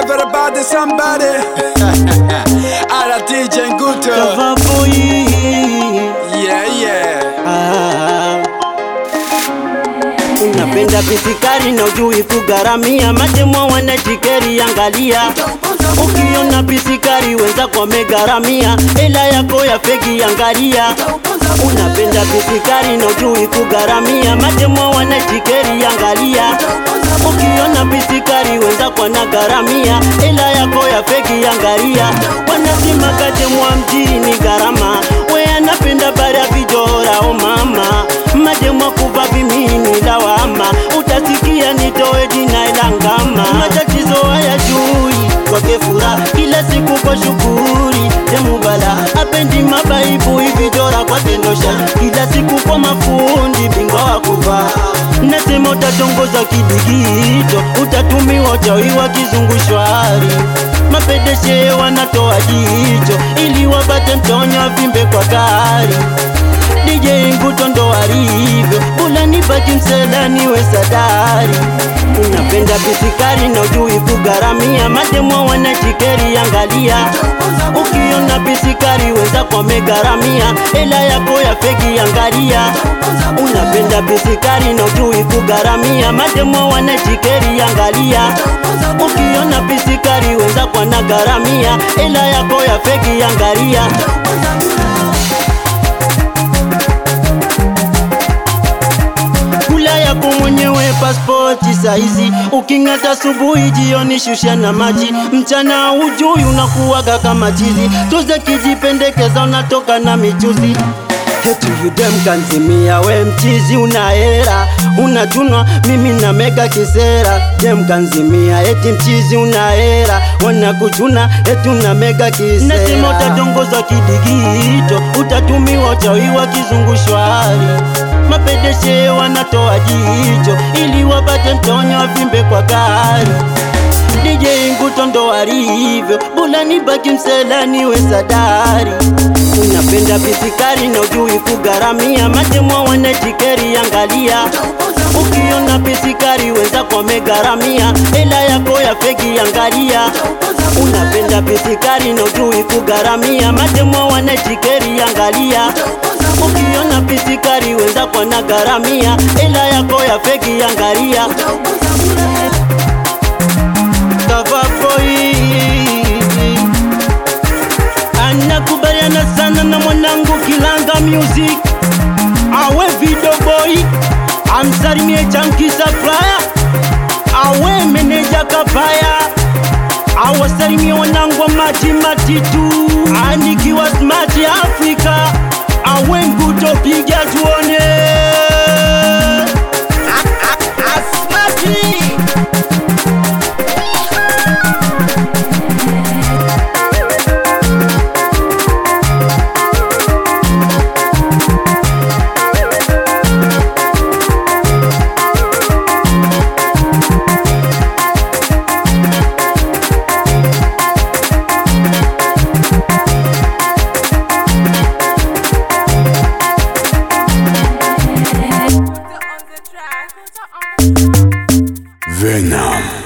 everybody somebody. Ala DJ Nguto. Cover boy. Yeah, yeah. Ah. Unapenda pisikari na ujui kugharamia, mademo wanajikeri, angalia ukiona pisikari wenzako wamegharamia, hela yako ya fegi, angalia unapenda pisikari na ujui kugharamia, mademo wanajikeri, angalia ukiona pisikari wenzako wanagharamia, hela yako ya fegi, angalia wanasema kademwa mjini gharama, we anapenda bara vijora, o mama mademwa kuva vimini lawama, utasikia nitoe jina ilangama, matatizo haya jui kwake furaha, kila siku kwa shukuri temubala, apendi mabaibu hivi dora kwa tendosha, kila siku kwa mafundi bingwa wa kuvaa nasema utatongoza kidigito, utatumiwa uchawi wa kizungushwari, mapedeshe wanatoa jicho ili wapate mtonyo vimbe kwa gari DJ Nguto ndo alivyo, bula nibaki mselani we sadari. Unapenda pisikari na ujui kugharamia, mademo wanajikeri, angalia ukiona pisikari wenzako wamegharamia, hela yako ya feki, angalia unapenda pisikari na ujui kugharamia, mademo wanajikeri, angalia ukiona pisikari wenzako wanagharamia, hela yako ya feki, angalia kula yako mwenyewe paspoti saizi, uking'ata asubuhi, jioni shusha na maji, mchana ujui unakuwaga kama chizi, tuze kijipendekeza unatoka na michuzi Hetu yudem kanzimia we mchizi una hera unachunwa mimi na mega kisera dem kanzimia eti mchizi una hera wanakuchuna etu na mega kisera nasema utatongoza kidigito utatumiwa uchawi wa kizungushwari mapedeshe wanatoa jicho ili wapate mtonyo wavimbe kwa gari DJ Nguto ndo alivyo, bula nibaki mselani we sadari. Unapenda pisikari na ujui kugharamia, mademo wanajikeri, angalia ukiona pisikari wenzako wamegharamia, hela yako ya feki, angalia unapenda pisikari na ujui kugharamia, mademo wanajikeri, angalia ukiona pisikari wenzako wanagharamia, hela yako ya feki, angalia Cover boy anakubaliana sana na mwanangu Kilanga Music, awe video boy amsalimie Chunky Supplier, awe meneja Kabaya, awasalimie wanangu wa maji matitu, anikiwa smart Africa, awe Nguto piga tuone Asmati Venom.